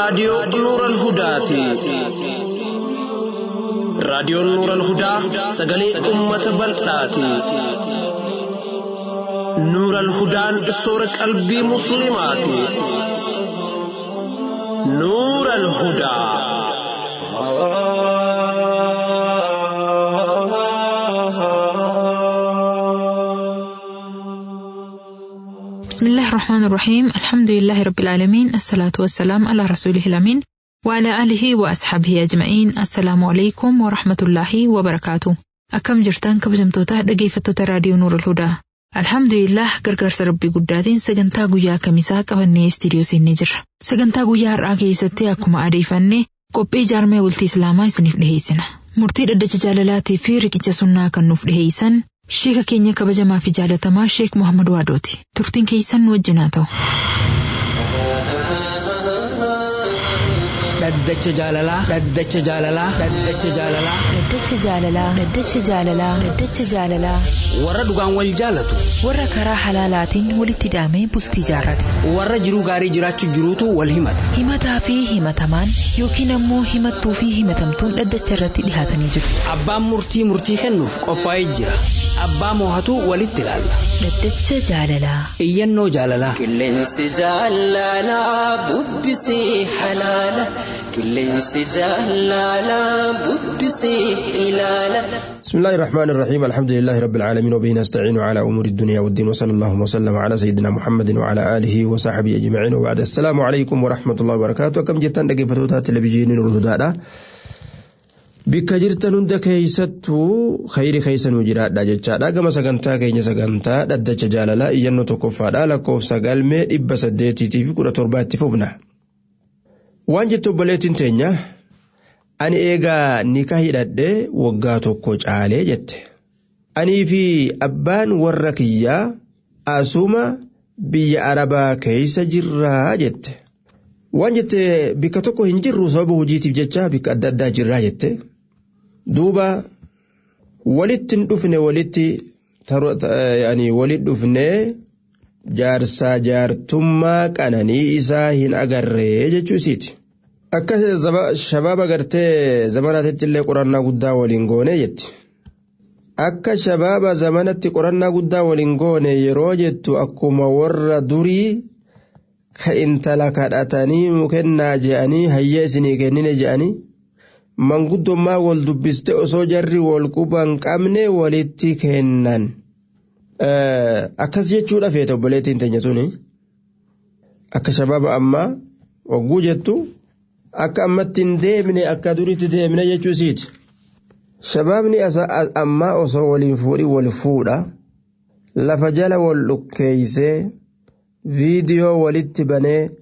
raadiyoo Nuural Hudaati. Raadiyoon Nuural Hudaa sagalee uummata bal'aati. Nuural Hudaan soora qalbii Musliimaati. Nuural Hudaa. بسم الله الرحمن الرحيم الحمد لله رب العالمين الصلاة والسلام على رسوله الأمين وعلى آله وأصحابه أجمعين السلام عليكم ورحمة الله وبركاته أكم جرتان كبجمتوتا dhaggeeffattoota raadiyoo Nuur Hudaa Alhamdulillah gargaarsa rabbii guddaatiin sagantaa guyyaa kamisaa qabannee istiidiyoo seennee jirra. Sagantaa guyyaa har'aa keessatti akkuma adeeffanne qophii jaarmee bultii Islaamaa isiniif dhiheessina. Murtii dhaddacha jaalalaatii fi riqicha sunnaa kan nuuf dhiheessan Sheeka keenya kabajamaa fi jaalatamaa Sheek Muhammad Waadooti. Turtiin keessan nu wajjin haa ta'u. Dhaddacha jaalalaa. Dhaddacha jaalalaa. Dhaddacha jaalalaa. Dhaddacha jaalalaa. Dhaddacha jaalalaa. Dhaddacha jaalalaa. Warra dhugaan wal jaalatu. Warra karaa halaalaatiin walitti hidhamee bultii jaarrate. Warra jiruu gaarii jiraachuu jiruutu wal himata. Himataa fi himatamaan yookiin ammoo himattuu fi himatamtuun dhaddacha irratti dhihaatanii jiru. Abbaan murtii murtii kennuuf qophaa'ee jira. Abbaa moohatu walitti ilaalla. Dhaddacha jaalalaa. Iyyannoo jaalalaa. Qilleensi jaalalaa bubbisee halaala. Qilleensi jaalalaa bubbisee ilaala. بسم الله الرحمن الرحيم الحمد لله رب العالمين وبه نستعين على أمور الدنيا والدين وصلى الله وسلم على سيدنا محمد وعلى آله وصحبه أجمعين وبعد السلام عليكم ورحمة الله وبركاته كم جتان دقيفتوتا تلفزيون نور الهدى bikka jirtan hunda keeysattuu khayri keeysan jiraadha jechaadha gama sagantaa keenya sagantaa dhaddacha jaalalaa iyyannoo tokkoffaadha lakkoofsa galmee dhibba saddeetiitii fi kudha torbaatti fufna waan jettu obboleettiin teenya ani eegaa nika hidhadhee waggaa tokko caalee jette anii fi abbaan warra kiyyaa asuma biyya arabaa keeysa jirraa jette waan jette bikka tokko hin jirru sababa hojiitiif jecha bikka adda addaa jirraa jette duuba walitti hin dhufne walitti walit dhufnee jaarsaa jaartummaa qananii isaa hin agarree jechuu isiiti. Akka shabaaba gartee zamanaatti illee qorannaa guddaa waliin goone jetti. Akka shabaaba zamanatti qorannaa guddaa waliin goone yeroo jettu akkuma warra durii ka intala kadhatanii nu kennaa je'anii hayya isinii kennine je'anii manguddummaa wal dubbiste osoo jarri wal quban qabne walitti kennan. Akkas jechuudha feete obboleettiin teenya suni akka shabaaba ammaa wagguu jettu akka ammatti hin deemne akka duritti deemne jechuu isiiti. Shabaabni ammaa osoo waliin fuudhi wal fuudha lafa jala wal dhukkeeysee. viidiyoo walitti banee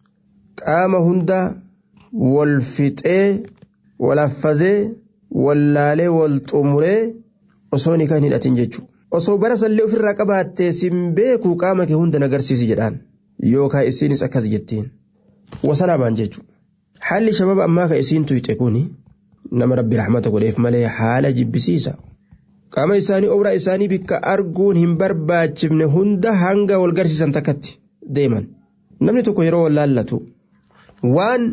qaama hunda wal fixee wal affazee wal laalee wal xumuree osoo ni kan hidhatin jechuudha. Osoo bara sallee ofirraa qabaattee sin beekuu qaama kee hunda nagarsiisi jedhaan yookaan isiinis akkas jettiin. Wasanaa baan jechuudha. Haalli shababa ammaa kan isiin tuyxe kuni nama rabbi rahmata godheef malee haala jibbisiisa. qaama isaanii obraa isaanii bikka arguun hin barbaachifne hunda hanga wal garsiisan takkatti deeman namni tokko yeroo wal laallatu waan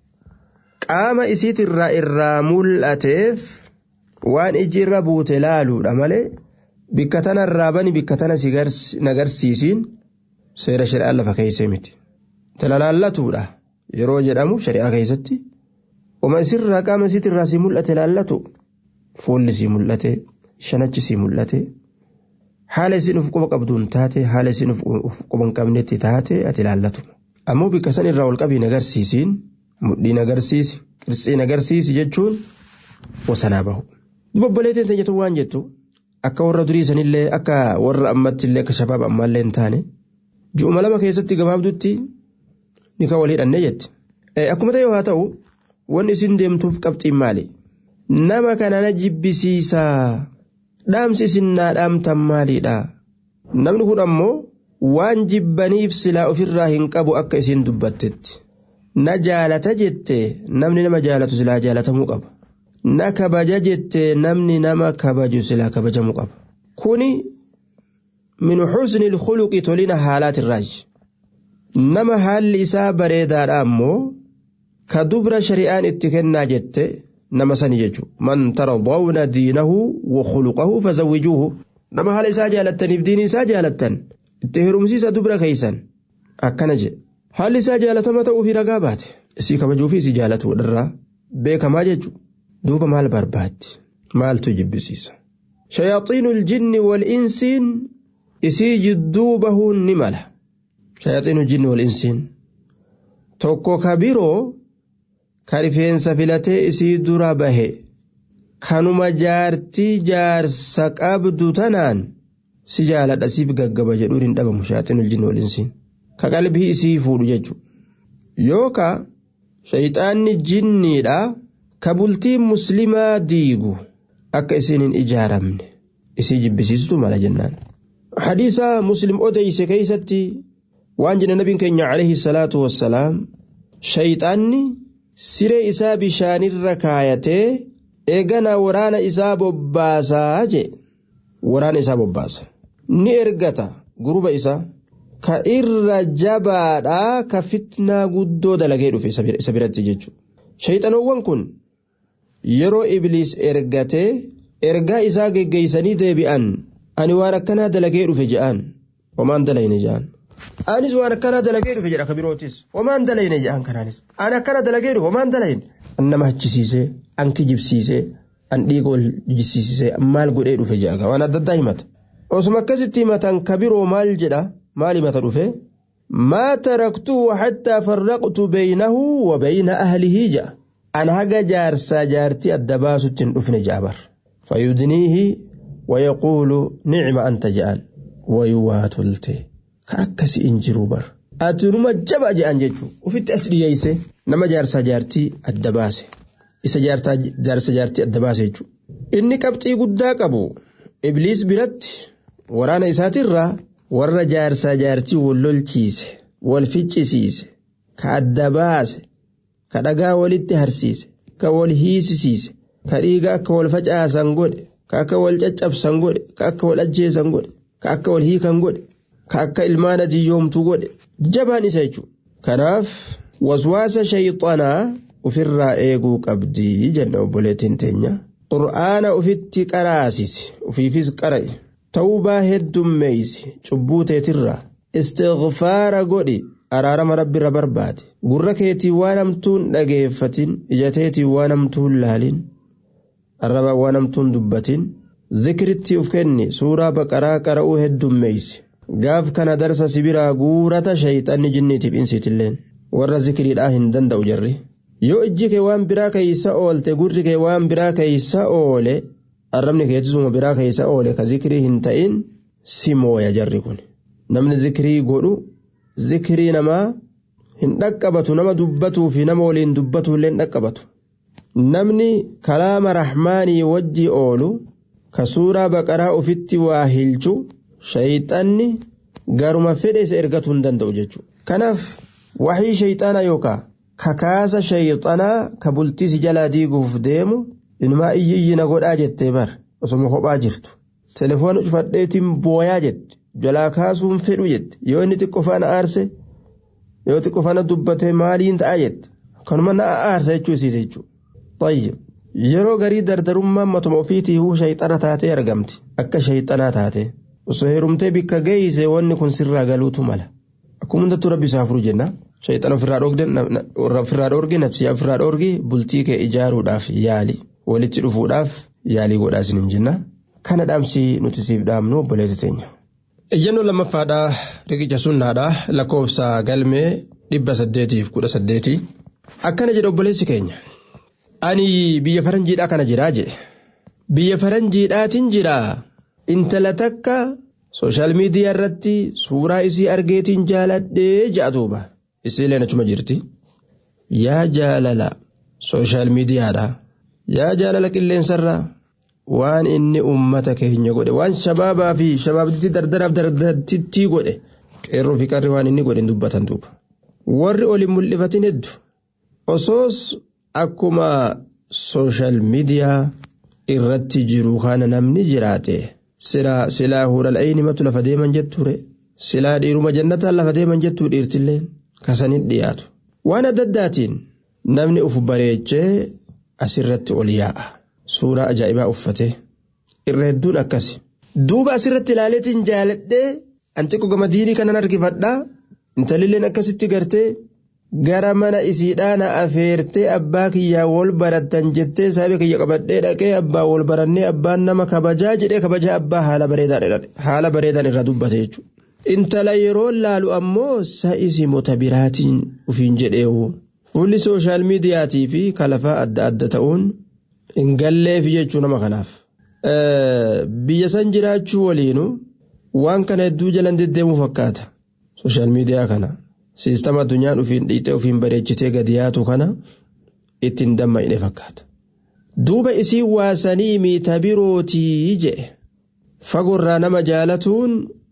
qaama isiitirraa irraa mul'ateef waan iji irra buute laaluudha malee bikka tanarraa bani bikka tana si nagarsiisiin seera shari'aa lafa keessee miti talalaallatuudha yeroo jedhamu shari'aa keessatti uma isirraa qaama isiitirraa si mul'ate laallatu fuulli si mul'ate. shanachi si mul'ate haala isin uf quba qabduun taate haala isin uf quba hin qabnetti taate ati ilaallatu ammoo bikka san irraa ol qabiin agarsiisiin mudhiin agarsiisi qirtsiin agarsiisi jechuun wasanaa bahu. Obboleettiin teenyatu waan jettu akka warra durii sanillee akka warra ammatti illee akka shabaab ammaallee hin taane ju'uma lama keessatti gabaabdutti ni kan wal hidhannee jetti. Akkuma ta'e haa ta'u wanni isin deemtuuf qabxiin maali? Nama kana na jibbisiisaa. dhaamsi isin naa dhaamtan maalidha namni kun ammoo waan jibbaniif silaa ofirraa hin qabu akka isin dubbattetti na jaalata jette namni nama jaalatu silaa jaalatamuu qaba na kabaja jette namni nama kabaju silaa kabajamuu qaba kuni min xusni ilkhuluqi tolina haalaatirraaji nama haalli isaa bareedaadha ammoo ka dubra shari'aan itti kennaa jette nama sani jechuudha man tardawna diinahu wa khuluqahu fazawwijuuhu nama haala isaa jaalattaniif diinii isaa jaalattan itti hirumsiisa dubra keeysan akkana jedhe haalli isaa jaalatama ta'uu fi ragaa baate isii kabajuu fi isii jaalatu irraa beekamaa jechuudha duuba maal barbaaddi maaltu jibbisiisa shayaxiinu ljinni wal insiin isii jidduu bahuun ni mala shayaxiinu ljinni wal insiin tokko ka biroo ka rifeensa filatee isii dura bahe kanuma jaartii jaarsa qabdu tanaan si jaaladha siif gaggaba jedhuun hin dhabamu shayaxiinu ljinni wal insiin ka qalbii isii fuudhu jechuudha yookaa shayxaanni jinniidha ka bultii muslimaa diigu akka isiin hin ijaaramne isii jibbisiistu mala jennaan. hadiisa muslim odeyse keeysatti waan jedhe nabiin keenya alayhi salaatu wassalaam shayxaanni siree isaa bishaanirra kaayatee eegana waraana isaa bobbaasaa jee waraana isaa bobbaasa ni ergata guruba isaa ka irra jabaadhaa ka fitnaa guddoo dalagee dhufe isa biratti jechuudha shayxanoowwan kun yeroo ibliis ergatee ergaa isaa geggeeysanii deebi'an ani waan akkanaa dalagee dhufe je'an homaan dalayne je'an anis waan akkanaa dalagee dhufe jedha kabirootis homaan dalayne je'an kanaanis ani akkana dalagee dhufe homaan dalayne an nama hachisiisee an kijibsiisee an dhiiga ol jisiisisee maal godhee dhufe je'a waan adda addaa himata osuma akkasitti himatan kabiroo maal jedha maal himata dhufe ما تركته حتى فرقت بينه وبين أهله جاء أنا هجا جارسا جارتي الدباس تندفن جابر فيدنيه ويقول نعم أنت جان ويواتلته كأكس إنجرو بر أتنما جبا جان جيتشو وفي التأسلي يسي نما جارسا جارتي الدباس إسا جارتا جارسا جارتي الدباس يجو إني كبتي قدا قبو إبليس برت ورانا إساتي الرّا warra jaarsaa jaartii wal lolchiise wal ficcisiise ka adda baase ka dhagaa walitti harsiise ka wal hiisisiise ka dhiiga akka wal facaasan godhe ka akka wal caccabsan godhe ka akka wal ajjeesan godhe ka akka wal hiikan godhe ka akka ilmaan adiyyoomtu godhe jabaan isa jechuudha kanaaf waswaasa shayxanaa ofirraa eeguu qabdii jenna obboleettiin teenya qur'aana ufitti qaraasisi ufiifis qara'e. tawbaa heddummeeysi cubbuu teetirraa istighfaara godhi araarama rabbiirra barbaade gurra keetii waan hamtuun dhageeffatin ija teetii waan hamtuun laalin arraba waan hamtuun dubbatin zikritti uf kenni suuraa baqaraa qara'uu heddummeeysi gaaf kana darsa sibiraa guurata shayxanni jinniitiif insiitilleen warra zikriidhaa hin danda'u jarri yoo ijji kee waan biraa keeysa oolte gurri kee waan biraa keeysa oole arrabni keetisuma biraa keessa oole ka zikrii hin ta'in si mooya jarri kun namni zikrii godhu zikrii namaa hin dhaqqabatu nama dubbatuu fi nama waliin dubbatu illee hin dhaqqabatu namni kalaama rahmaanii wajji oolu ka suuraa baqaraa ofitti waa hilchu shayxanni garuma fedhe isa ergatuu hin danda'u jechuudha kanaaf waxii shayxanaa yookaan kakaasa shayxanaa ka bultiisi jalaa diiguuf deemu. inumaa iyyiyyina godhaa jettee bar osoma kophaa jirtu telefoona cufadheetiin booyaa jette jalaa kaasuun fedhu jette yoo inni xiqqoo faana aarse yoo xiqqoo faana dubbatee maaliin ta'a jette kanuma na aarsa jechuu isiise jechuudha. Tayyib yeroo garii dardarummaan matuma ofiitii huu shayxana taatee argamti akka shayxanaa taate osoo heerumtee bikka geeyse wanni kun sirraa galuutu mala akkuma hundattuu rabbi isaa furu jenna. Shayxana ofirraa dhoorge nafsiyaa ofirraa dhoorge bultii kee ijaaruudhaaf yaali. walitti dhufuudhaaf yaalii godhaa isin hin jenna kana dhaamsi nuti siif dhaamnu obboleessa teenya. Iyyannoo lammaffaadhaa riqicha sunnaadhaa lakkoofsa galmee dhibba saddeetiif kudha saddeeti akkana jedhe obboleessi keenya. Ani biyya faranjiidhaa kana jiraa jedhe biyya faranjiidhaatiin jiraa intala takka sooshaal miidiyaa irratti suuraa isii argeetiin jaaladhee ja'a duuba isiileen achuma jirti yaa jaalala sooshaal miidiyaadhaa. yaa jaalala qilleensarraa waan inni ummata keenya godhe waan shabaabaa fi shabaabditti dardaraaf dardartittii godhe qeerroo fi qarri waan inni godhe dubbatan duuba warri oli mul'ifatin heddu osoos akkuma sooshaal miidiyaa irratti jiru kana namni jiraate silaa huural'ayni matu lafa deeman jetture silaa dhiiruma jannataan lafa deeman jettuu dhiirtilleen kasanit dhiyaatu waan adda addaatiin namni uf bareechee asirratti ol yaa'a suuraa ajaa'ibaa uffate irra hedduun akkasi duuba asirratti ilaaleetiin jaaladhee antiqo gama diinii kanan harkifadhaa intalilleen akkasitti gartee gara mana isiidhaa na afeertee abbaa kiyyaa wal barattan jettee saabe kiyya qabadhee dhaqee abbaa wal barannee abbaan nama kabajaa jedhee kabajaa abbaa haala bareedaan irra dubbate jechuudha. Intala yeroo laalu ammoo sa'isi mota biraatiin ufiin jedheewu fuulli sooshaal miidiyaatii fi kalafaa adda adda ta'uun hin galleef jechuu nama kanaaf. Biyya san jiraachuu waliinu waan kana hedduu jalan deddeemuu fakkaata sooshaal miidiyaa kana. Siistama addunyaan ufiin dhiixee ufiin bareechitee gadi yaatu kana ittiin damma'ine fakkaata. Duuba isii waasanii miita birootii jedhe fagoorraa nama jaalatuun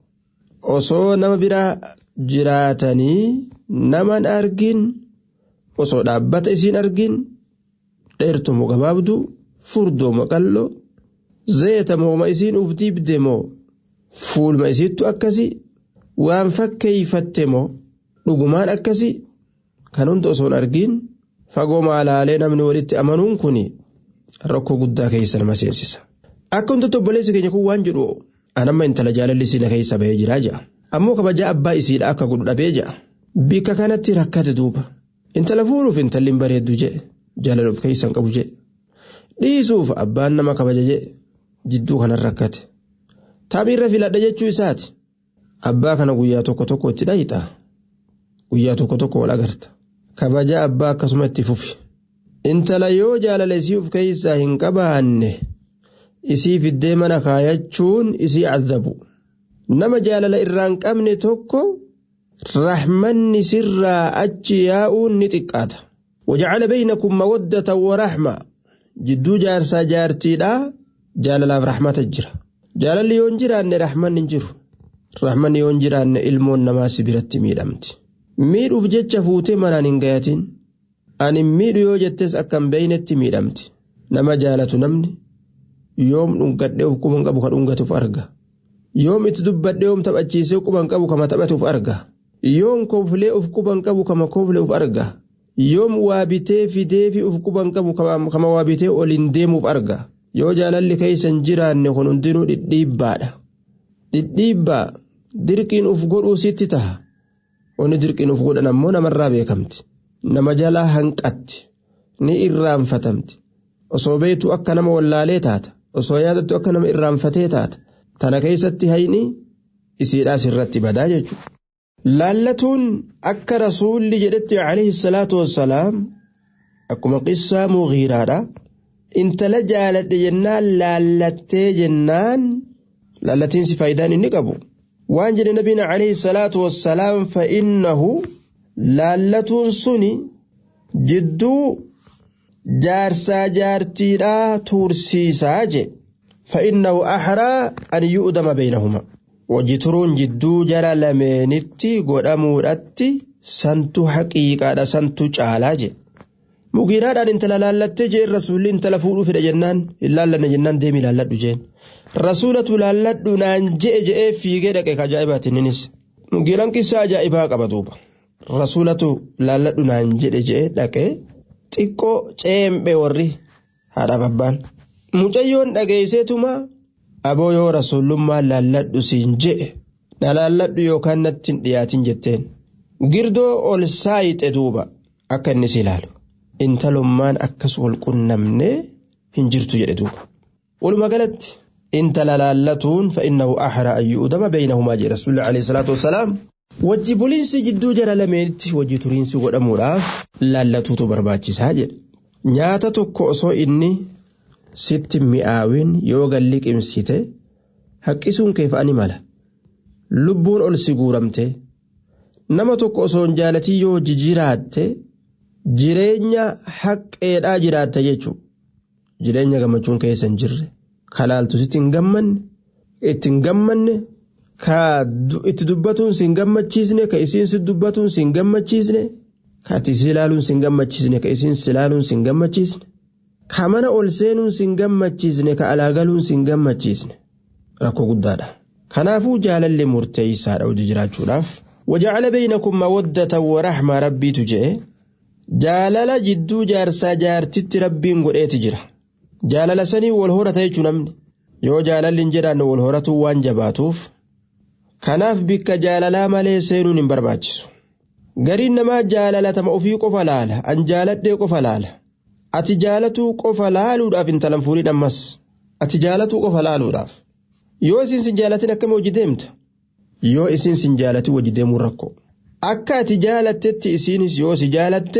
osoo nama biraa jiraatanii naman argin osoo dhaabbata isiin argin dheertumoo gabaabdu furdoomo qalloo zayita mooma isiin uf dibde moo fuulma isiittu akkasi waan fakkeeyfatte moo. dhugumaan akkasi kan hunda osoon argiin fagoo maalaalee namni walitti amanuun kun rakkoo guddaa keessa nama seensisa. Akka hundatti obboleessi keenya kun waan jedhu anamma intala jaalalli siina keessa bahee jiraa ja'a. Ammoo kabajaa abbaa isiidha akka godhu dhabee ja'a. Bikka kanatti rakkate duuba. Intala fuudhuuf intalli hin bareeddu jedhe jaalala of keessan qabu jedhe. Dhiisuuf abbaan nama kabaja jedhe jidduu kanan rakkate. Taabiirra filadha jechuu isaati. Abbaa kana guyyaa tokko tokko itti dhayixa. guyyaa tokko tokko wal agarta kabaja abbaa akkasuma itti fufi intala yoo jaalala isii of keessaa hin qabaanne isii fiddee mana kaayachuun isii cadabu nama jaalala irraan qabne tokko rahmanni sirraa achi yaa'uun ni xiqqaata wajacala baynakum mawaddatan waraxma jidduu jaarsaa jaartiidhaa jaalalaaf rahmata jira jaalalli yoo hin jiraanne rahmanni hin jiru rahmanni yoo hin jiraanne ilmoon namaa si biratti miidhamti. miidhuuf jecha fuutee manaan hin gayatin ani miidhu yoo jettes akka hin beeynetti miidhamti nama jaalatu namni yoom dhungadhee of quban qabu ka dhungatuuf arga yoom itti dubbadhee yoom taphachiisee quban qabu kama taphatuuf arga yoom koflee of quban qabu kama koflee of arga yoom waa bitee fidee fi of quban qabu kama waa bitee oliin deemuuf arga yoo jaalalli keessa hin jiraanne kun hundinuu dhidhiibbaadha dhidhiibbaa dirqiin uf godhuu sitti taha. Wanni dirqiin uf godhan ammoo namarraa beekamti. Nama jalaa hanqatti. Ni irraanfatamti. Osoo beektu akka nama wallaalee taata. Osoo yaadattu akka nama irraanfatee taata. Tana keessatti hayni isiidhaas irratti badaa jechuudha. Laallatuun akka rasuulli jedhetti alayhi salaatu wassalaam akkuma qissaa mugiiraadha. Intala jaaladhe jennaan laallattee jennaan laallatiinsi faayidaan inni qabu. waan jedhe nabiin alayhi salaatu wassalaam fa'innahu laallatuun suni jidduu jaarsaa jaartiidhaa tursiisaa je fa'innahu ahraa an yu'dama beynahuma wajji turuun jidduu jara lameenitti godhamuudhatti santu haqiiqaadha santu caalaa je mugiiraadhaan intala laallattee jeen rasuulli intala fuudhuu fedha jennaan hin laallanne jennaan deemi laalladhu jeen rasuulatu laalladhu naan je'e je'ee fiigee dhaqe ajaa'ibaati innis mugiiraan qissaa ajaa'ibaa qaba duuba rasuulatu laalladhu naan jedhe je'e dhaqe xiqqoo ceembe warri haadhaaf abbaan mucayyoon dhageesseetuma aboo yoo rasuullummaa laalladhu siin je'e na laalladhu yookaan natti hin dhiyaatin jetteen girdoo ol saayixe duuba akka innis ilaalu intalummaan akkas wal qunnamnee hin jirtu jedhe duuba walumaa galatti intala laallatuun fa'innahu ahra an yu'dama beeynahumaa jedhe rasuulli alayhi salaatu wassalaam wajji buliinsi jidduu jara lameenitti wajji turiinsi godhamuudhaaf laallatuutu barbaachisaa jedhe nyaata tokko osoo inni sitti mi'aawin yoo galli qimsite haqqisuun kee fa'ani mala lubbuun ol si guuramte nama tokko osoo hin jaalatii yoo jiraatte jireenya haqqeedhaa jiraatta jechuudha jireenya gammachuun keessa hin jirre kalaaltu sitti hin gammanne itti hin gammanne ka itti dubbatuun si hin gammachiisne ka isiin si dubbatuun si hin gammachiisne ka ati si ilaaluun si hin gammachiisne ka isiin si ilaaluun si hin gammachiisne ka mana ol seenuun si hin gammachiisne ka alaa galuun si hin gammachiisne rakkoo guddaadha. Kanaafuu jaalalli murteessaadha hojii jiraachuudhaaf. وجعل بينكم مودة ورحمة ربي تجئ jaalala jidduu jaarsaa jaartitti rabbiin godheeti jira jaalala sanii wal horata jechuu namni yoo jaalalli hin jedhaanne wal horatuu waan jabaatuuf kanaaf bikka jaalalaa malee seenuun hin barbaachisu gariin namaa jaalalatama ofii qofa laala an jaaladhee qofa laala ati jaalatuu qofa laaluudhaaf intalan fuudhin ammas ati jaalatuu qofa laaluudhaaf yoo isin sin jaalatin akkami hojii deemta yoo isin sin jaalatin hojii deemuun rakkoo akka ati jaalattetti isiinis yoo si jaalatte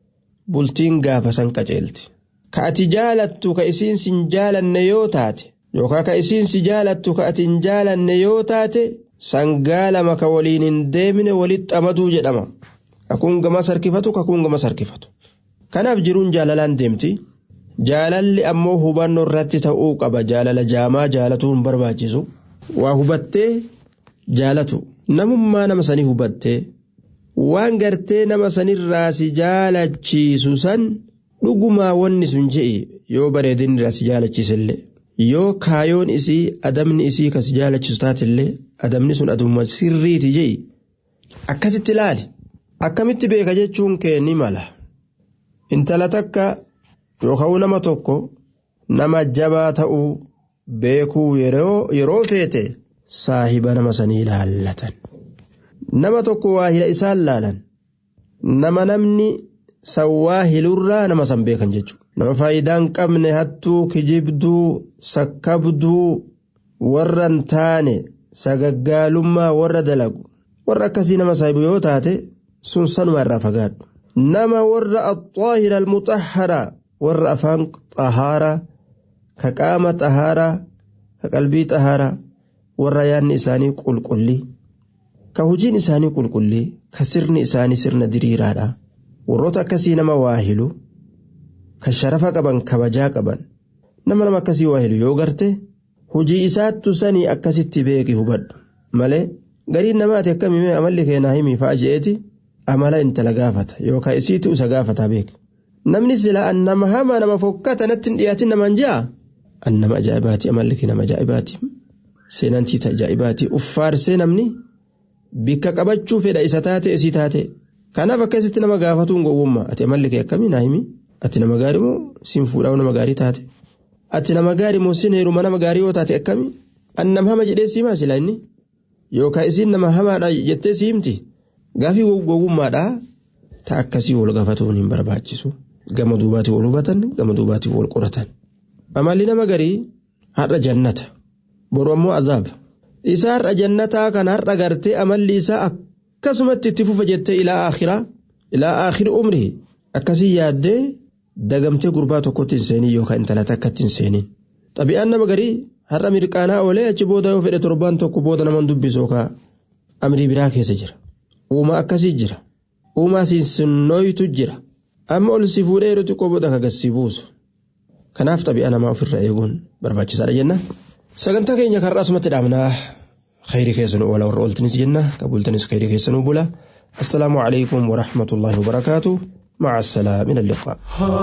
bultiin gaafa san qaceelti ka ati jaalattu ka isiin sin jaalanne yoo taate yookaan ka isiin si jaalattu ka ati hin jaalanne yoo taate sangaa lama ka waliin hin deemine walitti amaduu jedhama kakuun gama sarkifatu kakuun gama sarkifatu kanaaf jiruun jaalalaan deemti jaalalli ammoo hubannoo irratti ta'uu qaba jaalala jaamaa jaalatuu hin barbaachisu waa hubattee jaalatu namummaa nama sanii hubattee waan gartee nama sanirraa si jaalachiisu san dhugumaa wanni sun je'i yoo bareedinni irraa si jaalachiisillee yoo kaayoon isii adamni isii ka si jaalachiisu taatillee adamni sun aduma sirriiti je'i akkasitti ilaali akkamitti beeka jechuun kee ni mala intala takka yookaan nama tokko nama jabaa ta'uu beekuu yeroo feete saahiba nama sanii ilaallatan. nama tokko waahila isaan laalan nama namni san waahilurraa nama san beekan jechuudha nama faayidaan qabne hattuu kijibduu sakkabduu warra hin taane sagaggaalummaa warra dalagu warra akkasii nama saahibu yoo taate sun sanuma irraa fagaadhu nama warra axaahira almuxahara warra afaan xahaaraa ka qaama xahaaraa ka qalbii xahaaraa warra yaanni isaanii qulqullii ka hojiin isaanii qulqullee ka sirni isaanii sirna diriiraadha warroota akkasii nama waahilu ka sharafa qaban kabajaa qaban nama nama akkasii waahilu yoo garte hojii isaattu sanii akkasitti beeki hubadhu malee gariin namaati akkamii amalli keenaa himii fa'a je'eeti amala intala gaafata yookaan isiitu isa gaafata beeka namni silaa an nama hamaa nama fokkata natti hin dhiyaatin namaan ja'a an nama ajaa'ibaati amalli kee nama ajaa'ibaati seenantii ajaa'ibaati uffaarsee namni. bikka qabachuu fedha isa taate isii taate kanaaf akkasitti nama gaafatuun gowwummaa ati amalli kee akkamii naa himi ati nama gaarii moo siin fuudhaa nama gaarii taate ati nama gaarii moo siin heeruma nama gaarii yoo taate akkamii an nama hama jedhee sii maasila inni yookaan isiin nama hamaadha jettee sii himti gaafii gowwummaadha ta akkasii wal gaafatuun hin barbaachisu gama duubaatii wal hubatan gama duubaatii wal qoratan amalli nama garii har'a jannata boru ammoo azaaba. isa har'a jannataa kan har'a gartee amalli isaa akkasumatti itti fufa jettee ilaa akhiraa ilaa akhiri umrihi akkasii yaaddee dagamtee gurbaa tokkotti hin seenin yookaan intala takkatti hin seenin xabi'aan nama garii har'a mirqaanaa oolee achi booda yoo fedhe torbaan tokko booda naman dubbisu yookaan amrii biraa keessa jira uumaa akkasii jira uumaa sinsinnooytu jira amma ol si fuudhee yeroo xiqqoo booda kagasii buusu kanaaf xabi'aa namaa ofirra eeguun barbaachisaadha jenna. sagantaa keenya karraa asumatti dhaabnaa khayrii keessanuu oola warra ooltanis jenna qabultanis khayrii keessanuu bula assalaamu alaykum warahmatullaahi wabarakaatu مع السلامة من اللقاء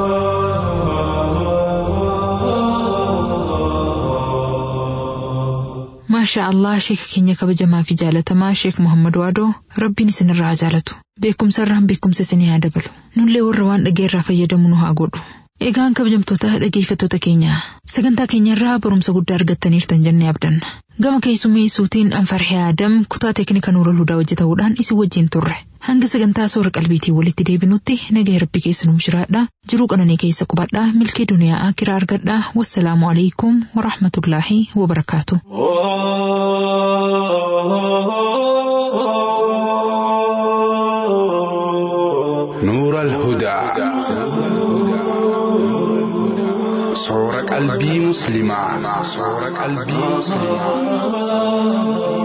ما شاء الله شيخ كينيا كبجما في جالتما شيخ محمد وادو ربي سن الرا جالتو بكم سرهم بكم سسني دبلو نولي warra waan dhageerraa fayyadamu nu haa godhu Egaan kabajamtoota dhageeffattoota keenya sagantaa keenyarraa barumsa guddaa argattaniirtan jennee abdanna. Gama keessummeessuutiin Anfarhee Adam kutaa teeknika Nuurul Hudaa hojjetamuudhaan isin wajjin turre. Hanga sagantaa soora qalbiitiin walitti deebinutti nagaa rabbi keessa nuuf jiraadha. Jiruu qananii keessa qubadhaa milkee duniyaa akiraa argadhaa. Wassalaamu alaikum wa rahmatullaahi wa barakaatu. نور الهدى صور قلبي مسلما صور قلبي مسلما